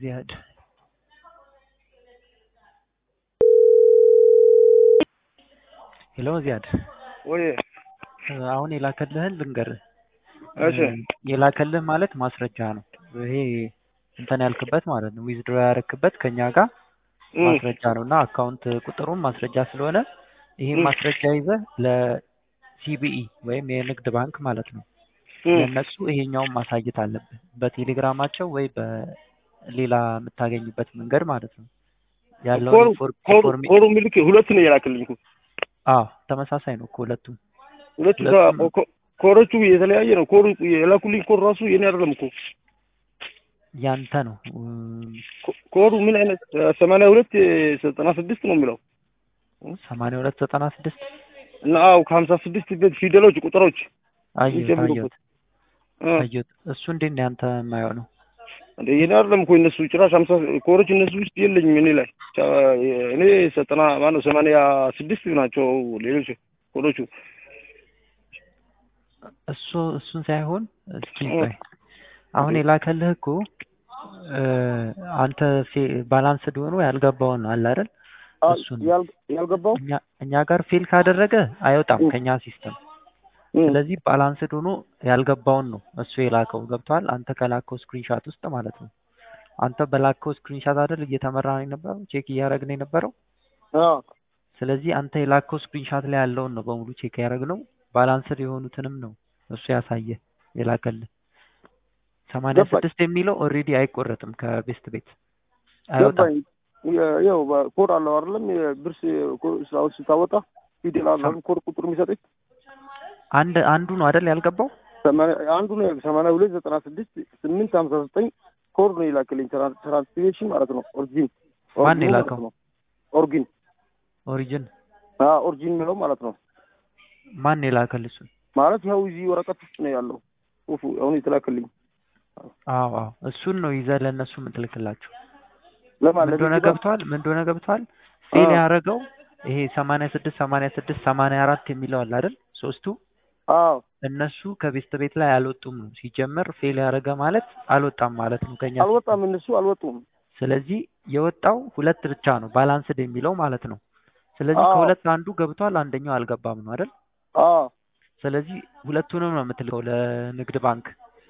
ዚያድ ሄሎ ዚያድ ወይ አሁን የላከልህን ልንገርህ። እሺ የላከልህ ማለት ማስረጃ ነው። ይሄ እንትን ያልክበት ማለት ነው። ዊዝድሮ ያረክበት ከኛ ጋር እም፣ ማስረጃ ነው እና አካውንት ቁጥሩም ማስረጃ ስለሆነ ይሄን እም፣ ማስረጃ ይዘህ ለሲቢኢ ወይም የንግድ ባንክ ማለት ነው እም። ለእነሱ ይሄኛውን ማሳየት አለብህ በቴሌግራማቸው ወይ በሌላ የምታገኝበት መንገድ ማለት ነው ያለውን ኮሩ ኢንፎር- ኮሩ ኢንፎርሜ ኮሩ ሚልክ ሁለት ነው የላክልኝ እኮ። አዎ ተመሳሳይ ነው እኮ ሁለቱም ሁለቱ ሁለቱም ጋ- ኮ- ኮሮቹ የተለያየ ነው። ኮሩ የላኩልኝ ኮር ራሱ የኔ አይደለም እኮ። ያንተ ነው እም፣ ኮ- ኮሩ ምን አይነት ሰማንያ ሁለት ዘጠና ስድስት ነው የሚለው ሰማንያ ሁለት ዘጠና ስድስት እና አው ከሀምሳ ስድስት ቤት ፊደሎች ቁጥሮች አየሁት የሚጀምሩበት አየሁት እ፣ አየሁት እሱ እንዴት ነው ያንተ የማየው ነው እንደ የኔ አይደለም እኮ እነሱ ጭራሽ ሀምሳ ኮሮች እነሱ ውስጥ የለኝም እኔ ላይ ቻ- እኔ ዘጠና ማነው ሰማንያ ስድስት ናቸው ሌሎች ኮሮቹ። እሱ እሱን ሳይሆን እስኪ እ፣ ቆይ አሁን የላከልህ እኮ እ፣ አንተ ባላንስድ ሆኖ ያልገባውን አለ አይደል አ- እሱን ነው ያል- ያልገባው እኛ እኛ ጋር ፌል ካደረገ አይወጣም እ፣ ከኛ ሲስተም እ፣ ስለዚህ ባላንስድ ሆኖ ያልገባውን ነው እሱ የላከው ገብቷል አንተ ከላከው ስክሪንሻት ውስጥ ማለት ነው አንተ በላከው ስክሪንሻት አይደል እየተመራ ነው የነበረው ቼክ እያደረግን የነበረው አ፣ ስለዚህ አንተ የላከው ስክሪንሻት ላይ ያለውን ነው በሙሉ ቼክ ያደረግነው ባላንስድ የሆኑትንም ነው እሱ ያሳየ የላከልህ ሰማንያ ገባኝ ስድስት የሚለው ኦልሬዲ አይቆረጥም ከቤስት ቤት አይወጣም ገባኝ። የ- ያው ኮድ አለው አይደለም የብር ስራዎች ስታወጣ ፊደል አለ ሰም- አይደል? ኮድ ቁጥር የሚሰጠኝ አንድ አንዱ ነው አይደል ያልገባው ሰማንያ አንዱ ነው ሰማንያ ሁለት ዘጠና ስድስት ስምንት ሀምሳ ዘጠኝ ኮድ ነው የላክልኝ ትራን- ትራንስሌሽን ማለት ነው። ኦሪጂን ማን ኦሪጂኑ ማለት የላከው ነው። ኦሪጂን ኦሪጅን አዎ ኦሪጂን የሚለው ማለት ነው። ማን የላከል እሱን ማለት ያው እዚህ ወረቀት ውስጥ ነው ያለው ጽሑፉ አሁን የተላክልኝ አዎ አዎ እሱን ነው ይዘህ ለእነሱ የምትልክላቸው ለማን ምን እንደሆነ ለንግድ ባንክ ገብቷል ምን እንደሆነ ገብቷል ፌል አዎ ያደረገው ይሄ ሰማንያ ስድስት ሰማንያ ስድስት ሰማንያ አራት የሚለው አለ አይደል ሶስቱ አዎ እነሱ ከቤስት ቤት ላይ አልወጡም ነው ሲጀመር ፌል ያደረገ ማለት አልወጣም ማለት ነው ከኛ ሲስተም አልወጣም እነሱ አልወጡም። ስለዚህ የወጣው ሁለት ብቻ ነው ባላንስድ የሚለው ማለት ነው ስለዚህ አዎ ከሁለት አንዱ ገብቷል አንደኛው አልገባም ነው አይደል አዎ ስለዚህ ሁለቱንም ነው የምትልከው ለንግድ ባንክ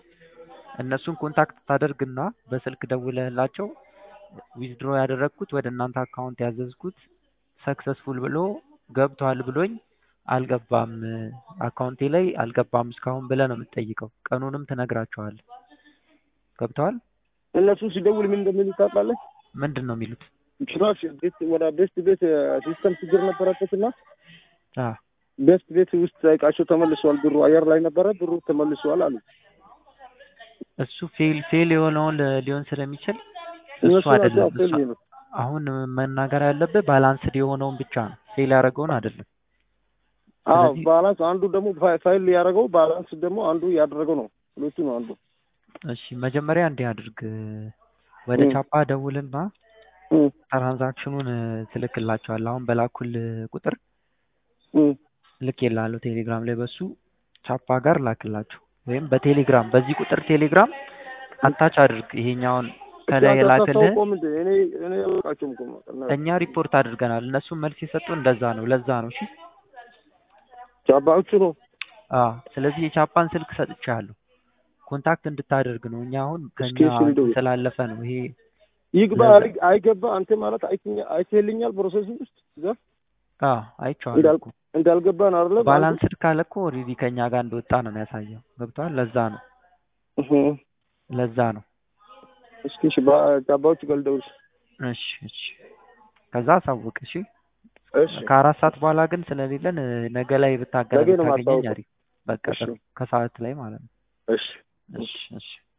እነሱን ኮንታክት ታደርግና በስልክ ደውለህላቸው ዊዝድሮ ያደረግኩት ወደ እናንተ አካውንት ያዘዝኩት ሰክሰስፉል ብሎ ገብቷል ብሎኝ አልገባም አካውንቴ ላይ አልገባም እስካሁን ብለህ ነው የምትጠይቀው ቀኑንም ትነግራቸዋለህ ገብተዋል እነሱ ሲደውል ምን እንደሚሉ ታውቃለህ? ምንድን ነው የሚሉት ጭራሽ ቤት ወደ ቤስት ቤት ሲስተም ችግር ነበረበትና አ ቤስት ቤት ውስጥ እቃቸው ተመልሷል። ብሩ አየር ላይ ነበረ፣ ብሩ ተመልሷል አሉ። እሱ ፌል ፌል የሆነውን ሊሆን ስለሚችል እሱ እነሱ ናቸው አይደለም ፌል እሱ ይሉት። አሁን መናገር ያለብህ ባላንስድ የሆነውን ብቻ ነው ፌል ያደረገውን አይደለም አዎ ስለዚህ ባላንስ አንዱ ደግሞ ፋ- ፋይል ያደረገው ባላንስ ደግሞ አንዱ ያደረገው ነው። ሁለቱ ነው አንዱ። እሺ መጀመሪያ እንዲህ አድርግ ወደ እም፣ ቻፓ ደውልና እም፣ ትራንዛክሽኑን ትልክላቸዋል አሁን በላኩል ቁጥር እም። ልክ የላለሁ ቴሌግራም ላይ በሱ ቻፓ ጋር ላክላቸው ወይም በቴሌግራም በዚህ ቁጥር ቴሌግራም አታች አድርግ ይሄኛውን እስኪ ከላይ አንተ የላክልህን አታስታውቀውም እንዴ? እኔ እኔ አላውቃቸውም እኮ እና እኛ ሪፖርት አድርገናል እነሱም መልስ የሰጡ እንደዛ ነው ለዛ ነው እሺ ቻባዎቹ ነው። አዎ ስለዚህ የቻፓን ስልክ ሰጥቻለሁ ኮንታክት እንድታደርግ ነው እኛ አሁን እስኪ ከኛ እሺ ልደውል። ስላለፈ ነው ይሄ ይግባ ለዛ አይ- አይገባ አንተ ማለት አይተኛ- አይተህልኛል ፕሮሰሱ ውስጥ እዛ አዎ አይቼዋለሁ እንዳል እኮ እንዳልገባን አይደለም አንዱ ባላንስድ ካለ እኮ ኦልሬዲ ከኛ ጋር እንደወጣ ነው የሚያሳየው ገብቶሃል ለዛ ነው እህ፣ ለዛ ነው እስኪ እሺ ቻባዎቹ ጋር ልደውል። እሺ እሺ ከዛ አሳውቅ እሺ እሺ ከአራት ሰዓት በኋላ ግን ስለሌለን እ፣ ነገ ላይ ብታገናኝ ነገ ነው ብታገኘኝ የማስታውቀው። አሪፍ በቃ እሺ ጥሩ ከሰዓት ላይ ማለት ነው እሺ እሺ እሺ